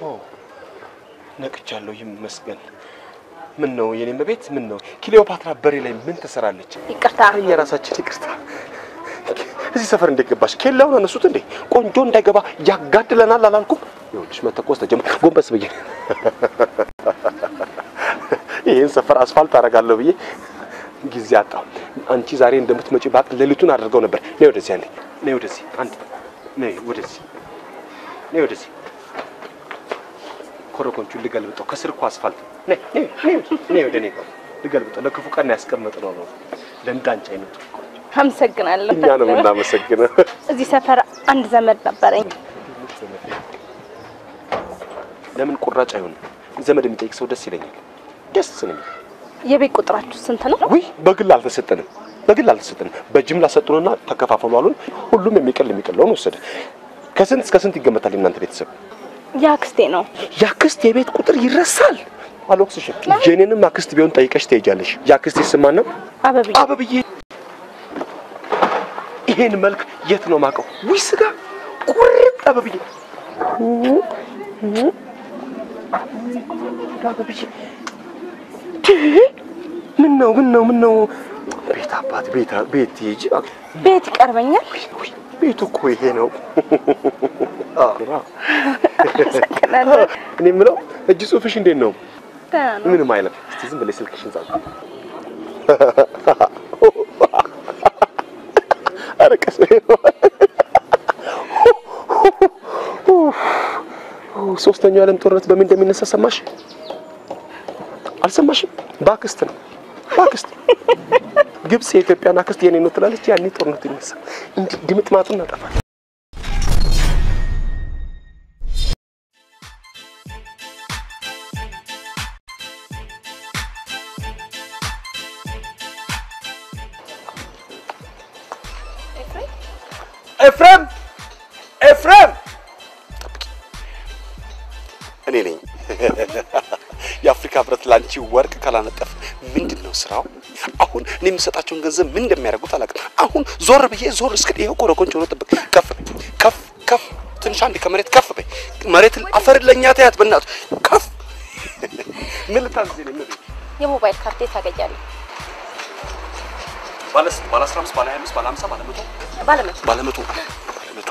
ነቅቻለሁ፣ ይመስገን። ምን ነው የኔ መቤት? ምን ነው ክሊዮፓትራ በሬ ላይ ምን ትሰራለች? ይቅርታ እኛ ራሳችን ይቅርታ። እዚህ ሰፈር እንዴት ገባሽ? ኬላውን አነሱት እንዴ? ቆንጆ እንዳይገባ ያጋድለናል አላልኩም? ይኸውልሽ መተኮስ ተጀመረ። ጎንበስ ብዬ ይህን ሰፈር አስፋልት አደርጋለሁ ብዬ ጊዜ አጣሁ። አንቺ ዛሬ እንደምትመጪ ባቅ ሌሊቱን አድርገው ነበር። ነይ ወደዚህ አንዴ፣ ነይ ወደዚህ አንድ፣ ነይ ወደዚህ፣ ነይ ወደዚህ። ኮረኮንቹን ልገልብጠው። ከስር እኮ አስፋልት። ነይ ነይ ነይ፣ ነይ ወደ እኔ ጋር ልገልብጠው። ለክፉ ቀን ያስቀመጥነው ነው። ለእንዳንቺ አይነቱ አመሰግናለሁ። እኛ ነው የምናመሰግነው። እዚህ ሰፈር አንድ ዘመድ ነበረኝ። ለምን ቁራጭ አይሆንም? ዘመድ የሚጠይቅ ሰው ደስ ይለኛል። ደስ ነው የሚለኝ። የቤት ቁጥራችሁ ስንት ነው? ውይ በግል አልተሰጠንም፣ በግል አልተሰጠንም። በጅምላ ሰጡንና ተከፋፈሉ አሉን። ሁሉም የሚቀል የሚቀለውን ወሰደ። ከስንት እስከ ስንት ይገመታል የእናንተ ቤተሰብ? የአክስቴ ነው። የአክስት የቤት ቁጥር ይረሳል። አልወቅስሽም። የኔንም አክስት ቢሆን ጠይቀሽ ትሄጃለሽ። የአክስቴ ስም ማን ነው? አበብዬ አበብዬ። ይሄን መልክ የት ነው ማቀው? ውይ ስጋ ቁርጥ አበብዬ አበብዬ ምን ነው ምን ነው ምን ነው? ቤት አባት ቤት ቤት ሂጂ እባክህ። ቤት ይቀርበኛል። ውይ ቤቱ እኮ ይሄ ነው። አመሰግናለሁ። እኔ የምለው እጅ ጽሑፍሽ እንዴት ነው? ደህና ነው። ምንም አይለም። እስቲ ዝም ብለሽ ስልክሽን ጻፍ። ኧረ ቀስ በይ። ሶስተኛው የዓለም ጦርነት በምን እንደሚነሳ ሰማሽ? አልሰማሽም? በአክስት ነው በአክስት ግብጽ የኢትዮጵያን አክስት የኔ ነው ትላለች። ያኔ ጦርነቱ ይነሳ እንዲህ ድምጥ ማጡን እናጠፋል። ኤፍሬም ኤፍሬም፣ እኔ ነኝ። የአፍሪካ ህብረት ላንቺ ወርቅ ካላነጠፍ ምንድን ነው ስራው? አሁን እኔ የምሰጣቸውን ገንዘብ ምን እንደሚያደርጉት አላውቅም። አሁን ዞር ብዬ ዞር እስክል ይኸው ኮረኮንች ሆኖ ጥብቅ ከፍ በይ ከፍ ከፍ ትንሽ አንዴ ከመሬት ከፍ በይ። መሬትን አፈር ለእኛ ተያት በእናቱ ከፍ ምን ልታዘዝ ነው? ምን የሞባይል ካርድ የት ታገኛለህ? ባለ ስንት? ባለ 15 ባለ 25 ባለ 50 ባለ 100 ባለመቶ ባለ 100 ባለ 100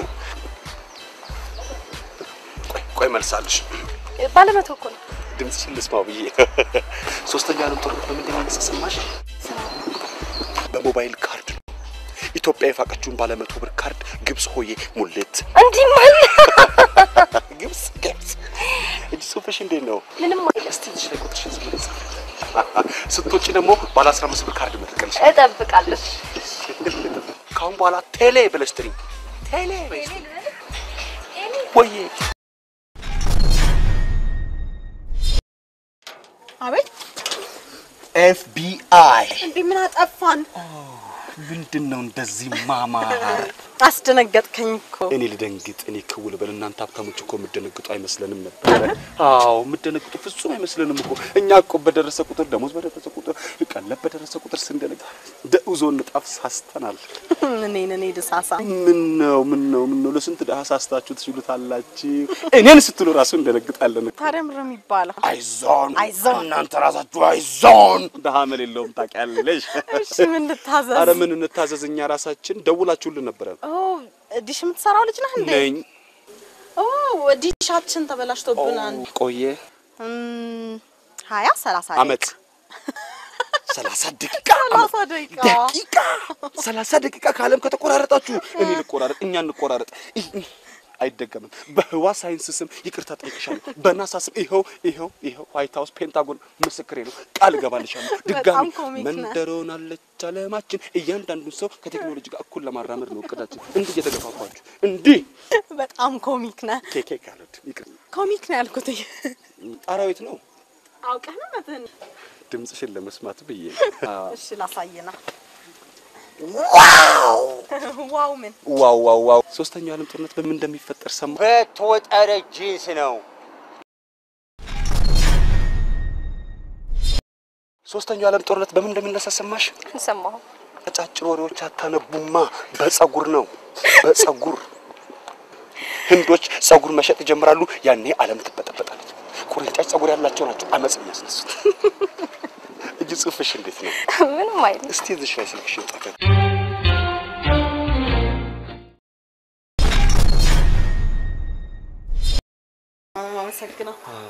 ቆይ ቆይ መልሳለሽ ባለመቶ እኮ ነው። ድምፅሽን ልስማው ብዬ ሶስተኛ ዓለም ጦርነት በምን እንደሚነሳ ሰማሽ? በሞባይል ካርድ ነው። ኢትዮጵያ የፋቀችውን ባለ መቶ ብር ካርድ ግብጽ ሆዬ ሙሌት እንዲህ ማለ ግብጽ ግብጽ። እጅ ጽሑፍሽ እንዴት ነው? ምንም አይልም። እስቲ እዚህ ላይ ቁጥርሽን ዝም ብለሽ ጻፊ። ስትወጪ ደግሞ ባለ 15 ብር ካርድ መጥቀልሽ። እጠብቃለሁ። ካሁን በኋላ ቴሌ ብለሽ ጥሪ። ቴሌ በይሽ ወዬ አቤት ኤፍቢአይ እንዴ ምን አጠፋን? ምንድን ነው እንደዚህ ማማር? አስደነገጥከኝ እኮ። እኔ ልደንግጥ፣ እኔ ክው ልበል። እናንተ ሀብታሞች እኮ የምደነግጡ አይመስለንም ነበር። አዎ የምደነግጡ ፍጹም አይመስለንም እኮ። እኛ እኮ በደረሰ ቁጥር ደሞዝ በደረሰ ቁጥር ቀለብ በደረሰ ቁጥር ስንደነግ ደኡዞ ንጣፍ ሳስተናል። እኔን እኔ ድሳሳ ምን ነው ምን ነው ምን ነው ለስንት ደሃ ሳስታችሁ ትችሉታላችሁ። እኔን ስትሉ ራሱ እንደነግጣለን። ታዲያ ምር የሚባለው አይዞን አይዞን። እናንተ ራሳችሁ አይዞን። ደሃ መል የለውም ታውቂያለሽ። እሺ ምን ልታዘዝ? አረ ምን እንታዘዝ? እኛ ራሳችን ደውላችሁልን ነበረ። ኦ ዲሽ የምትሰራው ልጅ ነህ እንዴ? ነኝ ኦ ዲሻችን ተበላሽቶብናል። ቆየ እም፣ ሀያ ሰላሳ አመት ሰላሳ ደቂቃ ሰላሳ ደቂቃ ደቂቃ ሰላሳ ደቂቃ ከዓለም ከተቆራረጣችሁ እኔ ልቆራረጥ፣ እኛ እንቆራረጥ። ይህ- አይደገምም። በህዋ ሳይንስ ስም ይቅርታ ጠይቅሻለሁ። በናሳ ስም ይኸው ይኸው ይኸው ዋይት ሀውስ ፔንታጎን ምስክሬ ነው። ቃል እገባልሻለሁ። ድጋሚ በጣም ኮሚክ ነህ። መንደር ሆናለች አለማችን። እያንዳንዱን ሰው ከቴክኖሎጂ ጋር እኩል ለማራመድ ነው እቅዳችን። እንዲህ እየተገፋፋችሁ እንዲህ በጣም ኮሚክ ነህ። ኬኬ ካሉት ይቅር ኮሚክ ነው ያልኩት። ጣራዊት ነው አውቀህ ነው መትህን። ድምፅሽን ለመስማት ብዬ እሺ ላሳየና። ዋው ዋው ምን ዋው ዋው ዋው ሶስተኛው ዓለም ጦርነት በምን እንደሚፈጠር ሰማ በተወጠረ ጂንስ ነው። ሶስተኛው ዓለም ጦርነት በምን እንደሚነሳ ሰማሽ? ሰማሁ። አጫጭር ወሬዎች አታነቡማ። በጸጉር ነው በጸጉር ህንዶች ጸጉር መሸጥ ይጀምራሉ። ያኔ ዓለም ትበጠበጣለች። ቁርንጫጭ ጸጉር ያላቸው ናቸው አመፅ የሚያስነሱት። እጅ ጽሑፍሽ እንዴት ነው? ምንም አይልም። እስቲ እዚሽ ላይ ስልክሽን ጠቀም አመሰግነው።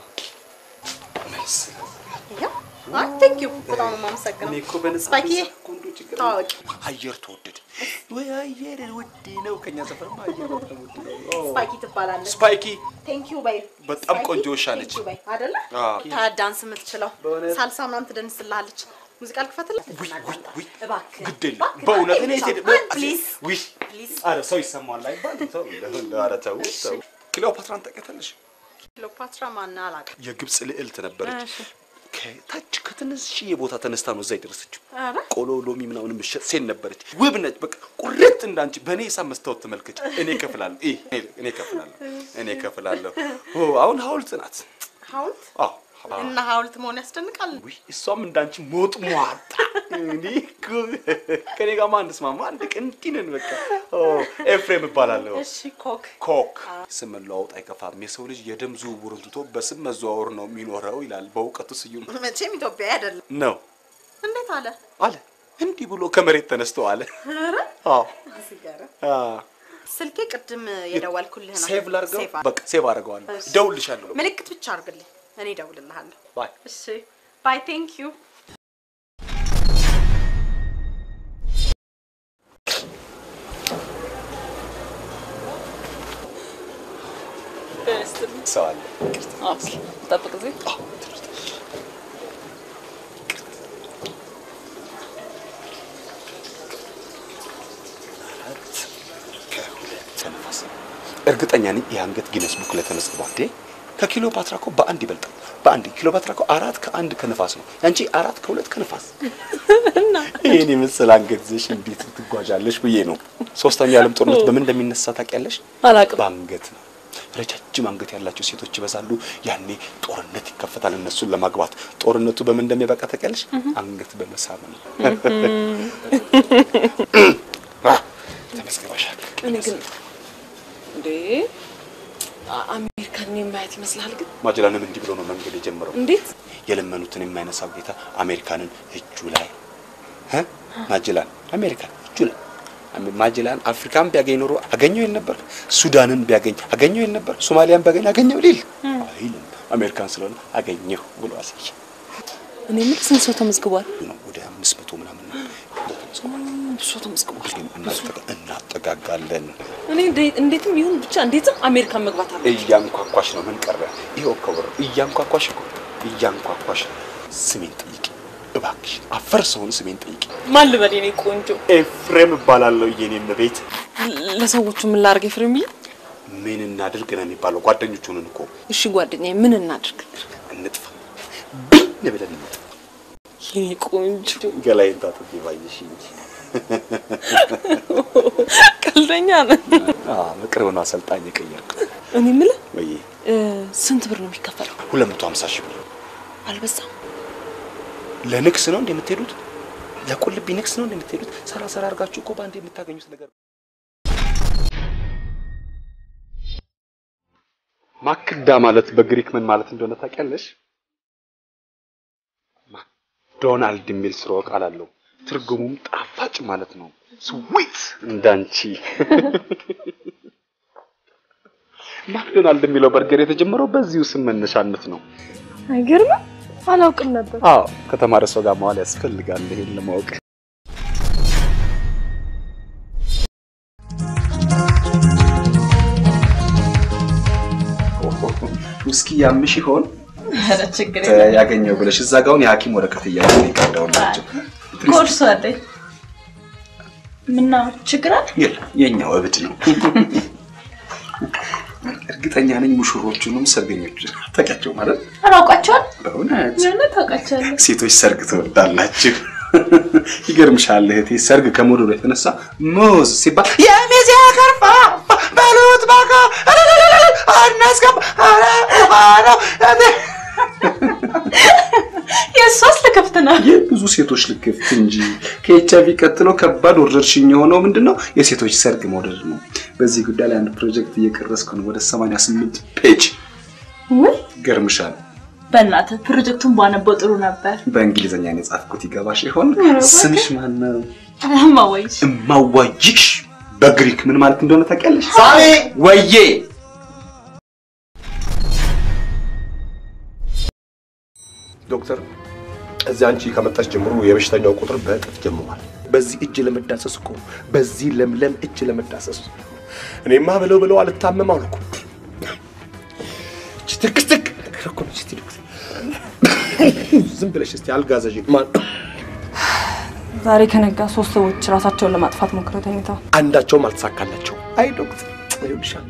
አይ ቴንክ ዩ በጣም ነው የማመሰግነው። እኔ እኮ በነፃ ስፓይኪዬ ኮንዶ ችግር ታዋቂ አየር ተወደደ ወይ አየር ውድ ነው። ከኛ ሰፈርማ አየር በጣም ውድ ነው። ስፓይኪ ትባላለች። ስፓይኪ ቴንክ ዩ በይ። በጣም ስፓይኪ፣ ቆንጆ ውሻ ነች። ቴንክ ዩ በይ አይደለ? አዎ። ታዲያ ዳንስ የምትችለው በእውነት? ሳልሳ ምናምን ትደንስልሃለች። ሙዚቃ ልክፈትልህ? ውይ ውይ ውይ እባክህ ግድ የለም እባክህ፣ በእውነት እባክህ፣ እኔ ቴድ አንድ ፕሊዝ ውይ ፕሊዝ። ኧረ ሰው ይሰማዋል አይባልም። ተው እንደው ኧረ ተው ተው። ክሊዮፓትራን ታውቂያታለሽ? ክሊዮፓትራ ማን አላውቅም። የግብፅ ልዕልት ነበረች። እሺ። ከታች ከትንሽዬ ቦታ ተነስታ ነው እዛ የደረሰችው። ኧረ ቆሎ ሎሚ ምናምን የምትሸጥ ሴት ነበረች። ውብ ነች። በቃ ቁርጥ እንዳንቺ በእኔ ሂሳብ መስታወት ተመልከች። እኔ እከፍላለሁ። ይህ እኔ እከፍላለሁ። እኔ እከፍላለሁ። ኦ አሁን ሐውልት ናት። ሐውልት አዎ እና ሐውልት መሆን ያስደንቃል። ውይ እሷም እንዳንቺ ሞጥ ሟጣ እንዲህ እኮ ከኔ ጋር ማን ስማማ አንድ ቀን እንዲህ ነን። በቃ ኦ ኤፍሬም እባላለሁ። እሺ ኮክ ኮክ ስም መለዋወጥ አይከፋም። የሰው ልጅ የደም ዝውውርን ትቶ በስም መዘዋወር ነው የሚኖረው ይላል በእውቀቱ ስዩም መቼም ኢትዮጵያዊ አይደለም። ነው እንዴት አለ? አለ። እንዲህ ብሎ ከመሬት ተነስቶ አለ። ኧረ አዎ ሲገርም። አ ስልኬ ቅድም የደወልኩልህ ነው። ሴቭ ላድርገው። ሴቭ አድርግ። በቃ ሴቭ አድርገዋለሁ። እሺ። ደውልልሻለሁ። ምልክት ብቻ አድርግልኝ፣ እኔ እደውልልሃለሁ። ባይ እሺ ባይ ቴንክ ዩ። ሰው አለ። ጠብቅ ጊዜ ተነፋስ እርግጠኛ ነኝ ይህ አንገት ጊነስ ቡክ ላይ ተመዝግቧል። እንዴ ከኪሎፓትራ እኮ በአንድ ይበልጣል። በአንድ ኪሎፓትራ እኮ አራት ከአንድ ከነፋስ ነው። ያንቺ አራት ከሁለት ከነፋስ። ይህን የመሰለ አንገት ይዘሽ እንዴት ትጓዣለሽ ብዬ ነው። ሶስተኛው የዓለም ጦርነት በምን እንደሚነሳ ታውቂያለሽ? አላውቅም። በአንገት ነው። ረጃጅም አንገት ያላቸው ሴቶች ይበዛሉ። ያኔ ጦርነት ይከፈታል እነሱን ለማግባት። ጦርነቱ በምን እንደሚያበቃ ታውቂያለሽ? አንገት በመሳብ ነው። አ፣ ተመዝግበሻል። እኔ ግን እንዴ አ- አሜሪካን የማየት ይመስላል። ግን ማጀላንም እንዲህ ብሎ ነው መንገድ የጀመረው። እንዴት የለመኑትን የማይነሳው ጌታ አሜሪካንን እጁ ላይ እ ማጀላን አሜሪካን እጁ ላይ አሜ- ማጀላን አፍሪካን ቢያገኝ ኖሮ አገኘው ይል ነበር። ሱዳንን ቢያገኝ አገኘው ይል ነበር። ሶማሊያን ቢያገኝ አገኘው ሊል አይልም። አሜሪካን ስለሆነ አገኘሁ ብሎ አሳየ እኔ የምልህ ስንት ሰው ተመዝግቧል? ነው። ወደ አምስት መቶ ምናምን ነው ተመዝግቧል። ብዙ ሰው ተመዝግቧል። ግን እናጠጋ- እናጠጋጋለን። እኔ እንዴ- እንዴትም ይሁን ብቻ እንዴትም አሜሪካን መግባት አለ። እያንኳኳሽ ነው። ምን ቀረ? ይኸው ከወረ እያንኳኳሽ እኮ እያንኳኳሽ ስሜን ጠይቂ እባክሽ። አፈር ሰውን ስሜን ጠይቂ። ማን ልበል? የኔ ቆንጆ ኤፍሬም እባላለሁ የኔ እመቤት። ለ- ለሰዎቹ ምን ላድርግ ኤፍሬምዬ? ምን እናድርግ ነው የሚባለው? ጓደኞች ሆነን እኮ እሺ ጓደኛዬ ምን እናድርግ? እንጥፋ ብን ብለን እንጥፋ። የኔ ቆንጆ ገላዬን ታጥቤ ባየሽ እንጂ ቀልደኛ ነህ። በቅርብ ነው አሰልጣኝ የቀየርኩ። እኔ የምልህ ወይ እ፣ ስንት ብር ነው የሚከፈለው? ሁለት መቶ ሀምሳ ሺህ ብር አልበዛም? ለንግስ ነው እንደ የምትሄዱት? ለቁልቢ ንግስ ነው እንደ የምትሄዱት? ሰራ ሰራ አድርጋችሁ እኮ በአንድ የምታገኙት ነገር ማክዳ ማለት በግሪክ ምን ማለት እንደሆነ ታውቂያለሽ? ማክዶናልድ የሚል ስርወ ቃል አለው። ትርጉሙም ጣፋጭ ማለት ነው። ስዊት እንዳንቺ። ማክዶናልድ የሚለው በርገር የተጀመረው በዚሁ ስም መነሻነት ነው። አይገርምም? አላውቅም ነበር። አዎ ከተማረ ሰው ጋር መዋል ያስፈልጋል ይሄን ለማወቅ። ውስኪ ያምሽ ይሆን ኧረ ችግር ያገኘው ብለሽ እዛ ጋውን የሐኪም ወረቀት እያለ ይቀዳው ናቸው። ኮርሱ አለኝ። ምነው ችግር አለ? የለም የኛው እብድ ነው። እርግጠኛ ነኝ ሙሽሮቹንም ሰርገኞች ታውቂያቸው ማለት አላውቃቸዋል። በእውነት ምንም ታውቃቸዋለህ? ሴቶች ሰርግ ትወዳላችሁ። ይገርምሻል እህቴ፣ ሰርግ ከመውደዱ የተነሳ ሙዝ ሲባል የሚዜ ከርፋ በሉት ባካ አናስገባ የእሷስ ልክፍት ነው። የብዙ ሴቶች ልክፍት እንጂ ከኤች አይቪ ቀጥሎ ከባድ ወረርሽኝ የሆነው ምንድነው? የሴቶች ሰርግ መውደድ ነው። በዚህ ጉዳይ ላይ አንድ ፕሮጀክት እየቀረስኩ ነው። ወደ 88 ፔጅ ውይ ገርምሻል። በእናትህ ፕሮጀክቱን ባነበው ጥሩ ነበር። በእንግሊዝኛ ነው የጻፍኩት። ይገባሽ ይሆን? ስምሽ ማን ነው? እማወይሽ እማዋይሽ በግሪክ ምን ማለት እንደሆነ ታውቂያለሽ? ሳሚ ወዬ ዶክተር እዚህ አንቺ ከመጣች ጀምሮ የበሽተኛው ቁጥር በእጥፍ ጀምሯል። በዚህ እጅ ለመዳሰስ እኮ በዚህ ለምለም እጅ ለመዳሰስ እኔማ ብለው ብለው አልታመም አልኩ። እቺ ትክትክ ነገር እኮ ነች። እስቲ ዶክተር ዝም ብለሽ እስቲ አልጋዘዥ ማን ዛሬ ከነጋ ሶስት ሰዎች ራሳቸውን ለማጥፋት ሞክረው ተኝተዋል። አንዳቸውም አልተሳካላቸው። አይ ዶክተር ይኸውልሻል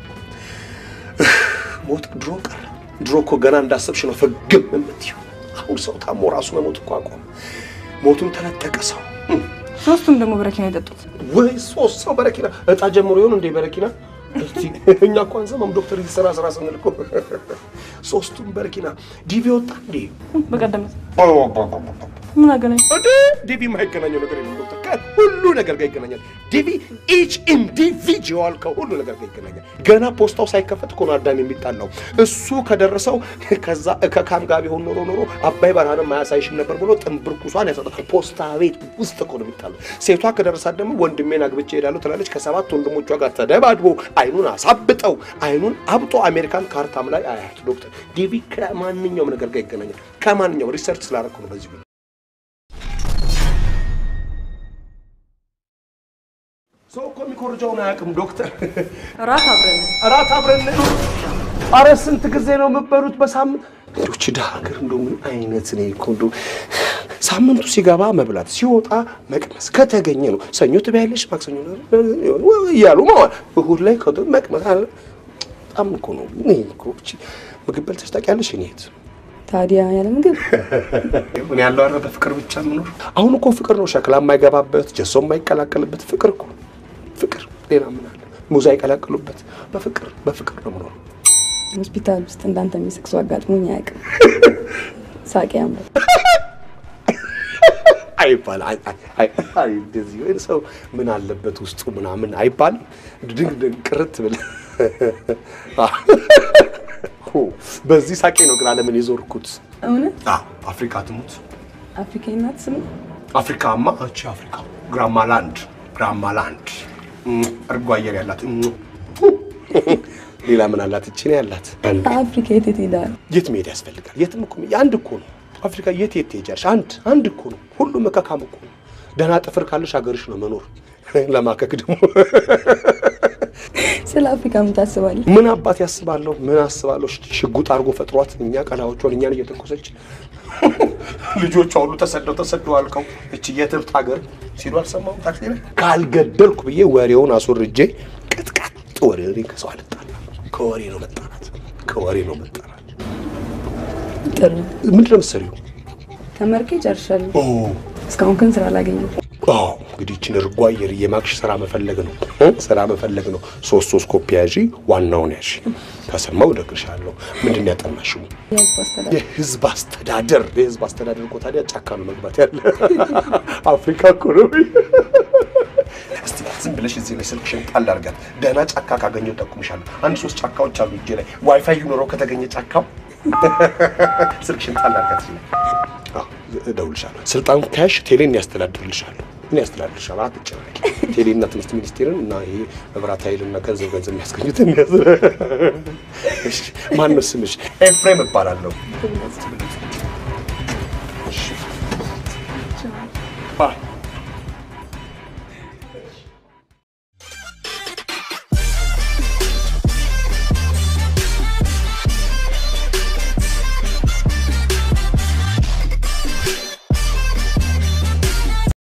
ሞት ድሮ ቀረ። ድሮ እኮ ገና እንዳሰብሽ ነው ፍግም የምትይው። አሁን ሰው ታሞ ራሱ መሞት እኮ አቆመ። ሞቱን ተነጠቀ ሰው ሶስቱም ደግሞ በረኪና የጠጡት ወይ ሶስት ሰው በረኪና እጣ ጀምሮ ይሆን እንዴ በረኪና? እስቲ እኛ እኮ አንሰማም ዶክተር እዚህ ስራ ስራ ስንል እኮ ሶስቱም በረኪና ዲቪ ወጣ እንዴ? በቀደመት ምን አገናኝ? እንዴ ዲቪ የማይገናኘው ነገር የለም ዶክተር፣ ከሁሉ ነገር ጋር ይገናኛል። ዲቪ ኢች ኢንዲቪጁዋል ከሁሉ ነገር ጋር ይገናኛል። ገና ፖስታው ሳይከፈት እኮ ነው አዳም የሚጣላው። እሱ ከደረሰው ከዛ ከካም ጋር ቢሆን ኖሮ ኖሮ አባይ በረሃንም አያሳይሽም ነበር ብሎ ጥንብርኩሷን ያሰጣል። ፖስታ ቤት ውስጥ እኮ ነው የሚጣለው። ሴቷ ከደረሳት ደግሞ ወንድሜን አግብቼ እሄዳለሁ ትላለች። ከሰባት ወንድሞቿ ጋር ተደባድቦ አይኑን አሳብጠው አይኑን አብጦ አሜሪካን ካርታም ላይ አያት ዶክተር። ዲቪ ከማንኛውም ነገር ጋር ይገናኛል። ከማንኛውም ሪሰርች ስላደረኩ ነው በዚህ ጉዳይ ሰው እኮ የሚኮርጀውን አያውቅም ዶክተር። እራት አብረን እራት አብረን ነው። አረ ስንት ጊዜ ነው የምትበሉት በሳምንት? እንደው ችዳ ሀገር እንደው ምን አይነት ነው እኮ እንደው ሳምንቱ ሲገባ መብላት ሲወጣ መቅመስ ከተገኘ ነው። ሰኞ ትበያለሽ፣ ማክሰኞ እያሉ መዋል፣ እሁድ ላይ ከቶ መቅመስ አለ። በጣም እኮ ነው እኔ እኮ እቺ ምግብ በልተሽ ታውቂያለሽ? እኔ የት ታዲያ ያለ ምግብ ምን ያለው አረ በፍቅር ብቻ የምኖር አሁን እኮ ፍቅር ነው። ሸክላ የማይገባበት ጀሶ የማይቀላቀልበት ፍቅር እኮ ፍቅር። ሌላ ምን አለ? ሙዝ አይቀላቅሉበት። በፍቅር በፍቅር ነው የምኖር። ሆስፒታል ውስጥ እንዳንተ የሚስቅ ሰው አጋጥሞኝ አያውቅም። ሳቄ ያምራል። አይባል አይ አይ አይ አይ እንደዚህ ወይ ሰው ምን አለበት ውስጡ ምናምን አይባል ድንግ ድንግ ቅርት ብለህ ሆ በዚህ ሳቄ ነው ግን ዓለምን የዞርኩት። እውነት አዎ አፍሪካ ትሙት አፍሪካዊ ናት ስሙ አፍሪካማ እቺ አፍሪካ ግራማ ላንድ ግራማ ላንድ እርጎ አየር ያላት ሌላ ምን አላት? እቺ ነው ያላት። አንድ አፍሪካ የት የት ሄዳል? የት መሄድ ያስፈልጋል? የትም እኮ አንድ እኮ ነው አፍሪካ። የት የት ትሄጃለሽ? አንድ አንድ እኮ ነው። ሁሉም መካካም እኮ ነው። ደህና ጥፍር ካለሽ ሀገርሽ ነው መኖር። ለማከክ ደግሞ ስለ አፍሪካ ምን ታስባለህ? ምን አባት ያስባለሁ? ምን አስባለሁ? ሽጉጥ አድርጎ ፈጥሯት እኛ ቀላዎቿን እኛን እየተኮሰች ልጆቿ ሁሉ ተሰደው ተሰደው አልቀው እቺ የትብት ሀገር ሲሉ አልሰማሁም። ታክሲ ላይ ካልገደልኩ ብዬ ወሬውን አስወርጄ ቅጥቅጥ ወሬ እኔ ከሰው አልጣላ። ከወሬ ነው መጣላት፣ ከወሬ ነው መጣላት። ጥሩ ምንድን ነው የምትሰሪው? ተመርቄ ጨርሻለሁ። ኦ እስካሁን ግን ስራ አላገኘሁም። አዎ እንግዲህ ይህችን እርጓ አየር እየማክሽ ስራ መፈለግ ነው እ ስራ መፈለግ ነው። ሶስት ሶስት ኮፒ ያዢ፣ ዋናውን ያዢ። ከሰማው እደግርሻለሁ። ምንድን ነው ያጠናሽው? የህዝብ አስተዳደር የህዝብ አስተዳደር። የህዝብ አስተዳደር እኮ ታዲያ ጫካ ነው መግባት ያለ አፍሪካ እኮ ነው። እስቲ ዝም ብለሽ እዚህ ላይ ስልክሽን ጣል አድርጋት። ደህና ጫካ ካገኘው ጠቁምሻለሁ። አንድ ሶስት ጫካዎች አሉ እጄ ላይ ዋይፋይ ኖረው ከተገኘ ጫካው ስልክሽን ጣል አድርጋት። እዚህ ላይ አዎ፣ እደውልልሻለሁ። ስልጣን ከያሽ ቴሌን ያስተዳድርልሻለሁ። ምን ያስተዳድርሻል? አትጨናቂ። ቴሌና ትምህርት ሚኒስቴርን እና ይሄ መብራት ኃይልና ገንዘብ ገንዘብ የሚያስገኙትን ያዝ። እሺ፣ ማን ነው ስምሽ? ኤፍሬም እባላለሁ።